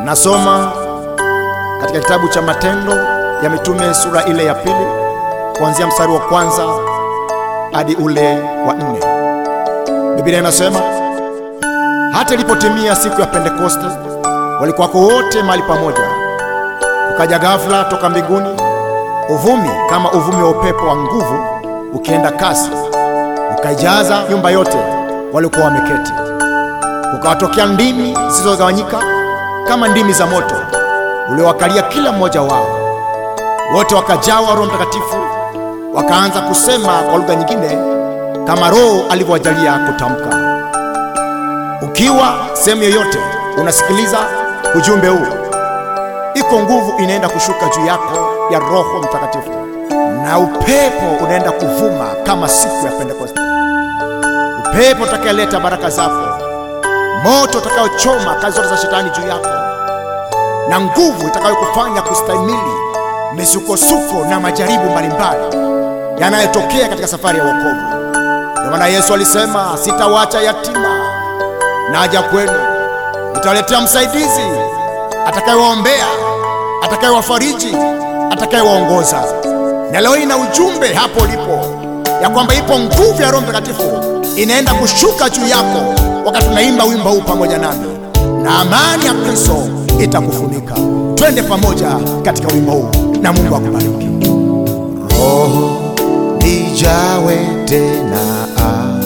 Nasoma katika kitabu cha Matendo ya Mitume sura ile ya pili kuanzia mstari wa kwanza hadi ule wa nne. Biblia inasema hata ilipotimia siku ya Pentekoste, walikuwako wote mahali pamoja. Kukaja ghafla toka mbinguni uvumi kama uvumi wa upepo wa nguvu ukienda kasi, ukaijaza nyumba yote waliokuwa wameketi. Kukawatokea ndimi zilizogawanyika kama ndimi za moto uliowakalia kila mmoja wao. Wote wakajawa Roho Mtakatifu, wakaanza kusema kwa lugha nyingine kama Roho alivyowajalia kutamka. Ukiwa sehemu yoyote unasikiliza ujumbe huu, iko nguvu inaenda kushuka juu yako ya Roho Mtakatifu, na upepo unaenda kuvuma kama siku ya Pentekoste, upepo utakayeleta baraka zako, moto utakayochoma kazi zote za shetani juu yako, na nguvu itakayokufanya kustahimili misukosuko na majaribu mbalimbali yanayotokea katika safari ya wokovu. Ndio maana Yesu alisema, sitawacha yatima, naja kwenu, nitawaletea msaidizi atakayewaombea, atakayewafariji, atakayewaongoza. Na leo ina ujumbe hapo ulipo ya kwamba ipo nguvu ya Roho Mtakatifu inaenda kushuka juu yako wakati tunaimba wimbo huu pamoja nami, na amani ya Kristo itakufunika. Twende pamoja katika wimbo huu na Mungu akubariki. Roho nijawe tena, ah.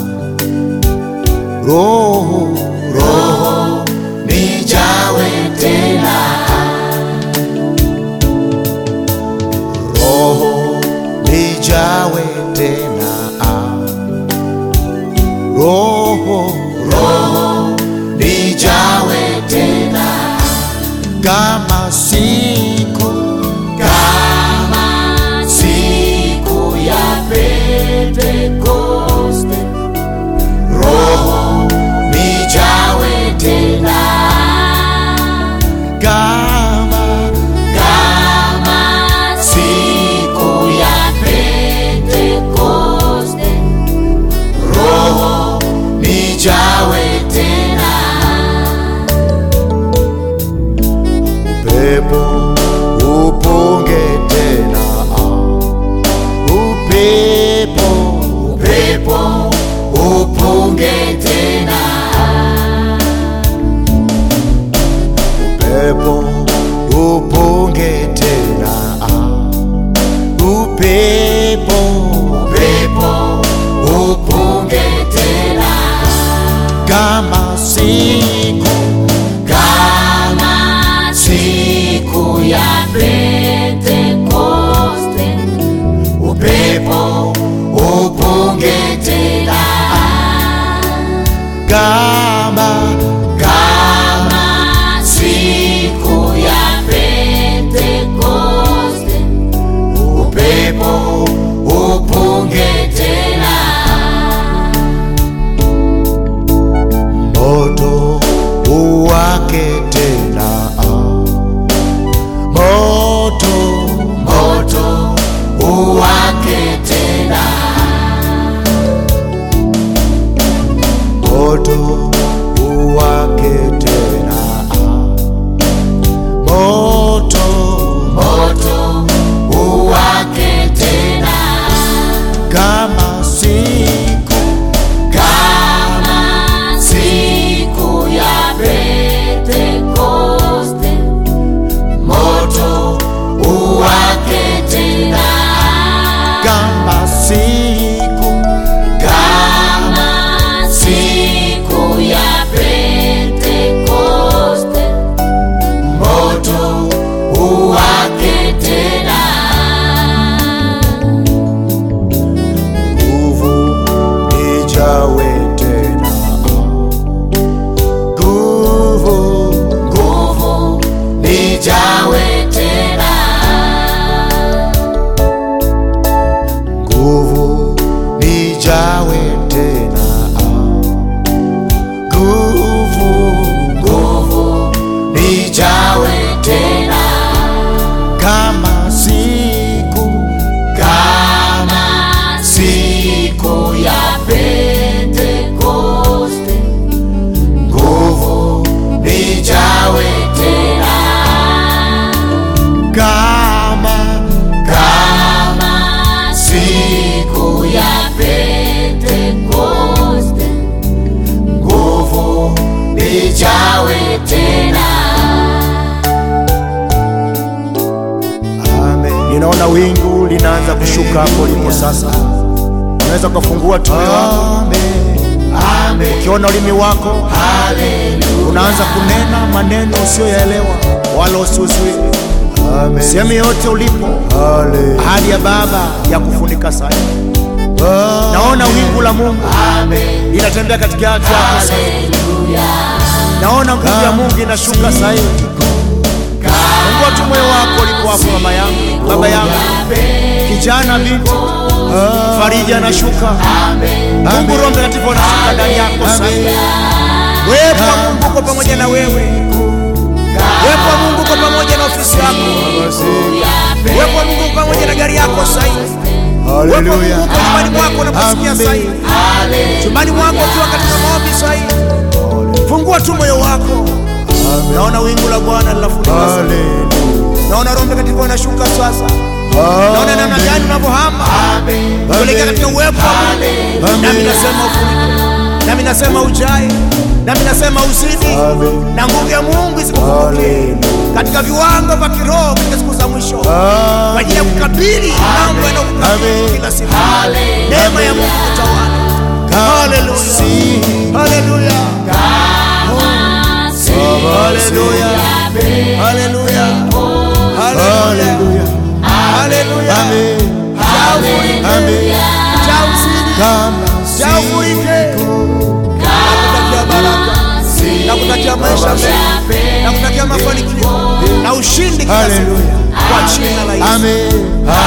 Roho, Roho nijawe tena, Roho nijawe tena, ah. Roho, Roho nijawe tena, kama siku kama siku ya Pentekoste, Roho nijawe wingu linaanza kushuka hapo ulipo sasa. Unaweza ukafungua tu moyo wako, ukiona ulimi wako unaanza kunena maneno usiyoyaelewa wala usiuzuie. Sehemu yoyote ulipo, ahadi ya Baba ya kufunika sasa. Naona wingu la Mungu linatembea katikati yako sasa. Naona nguvu ya Mungu inashuka sasa hivi. Fungua tu moyo wako ulipo hapo, mama yangu, baba yangu, kijana, binti, farija anashuka. Mungu Roho Mtakatifu anashuka ndani yako sasa. Uwepo wa Mungu uko pamoja na wewe. Uwepo wa Mungu uko pamoja na ofisi yako. Uwepo wa Mungu uko pamoja na gari yako sasa hivi. Uwepo wa Mungu uko nyumbani mwako unaposikia sasa hivi. Chumbani mwako ukiwa katika maombi sasa hivi. Fungua tu moyo wako. Naona wingu la Bwana linafunika sasa. Naona Roho Mtakatifu anashuka sasa. Naona namna gani unavyohama kuelekea katika uwepo wa Mungu. Nami nasema ufunike, nami nasema ujae, nami nasema uzidi, na nguvu ya Mungu isikufunike katika viwango vya kiroho katika siku za mwisho, kwa ajili ya kukabili mambo yanayokukabili kila siku. Neema ya Mungu kutawala. Haleluya, haleluya, haleluya, haleluya, haleluya, haleluya. Jaa ufurike, jaa uzidi, jaa ufurike. Nakutakia baraka, nakutakia maisha mema, nakutakia mafanikio na ushindi kila siku kwa jina la Yesu.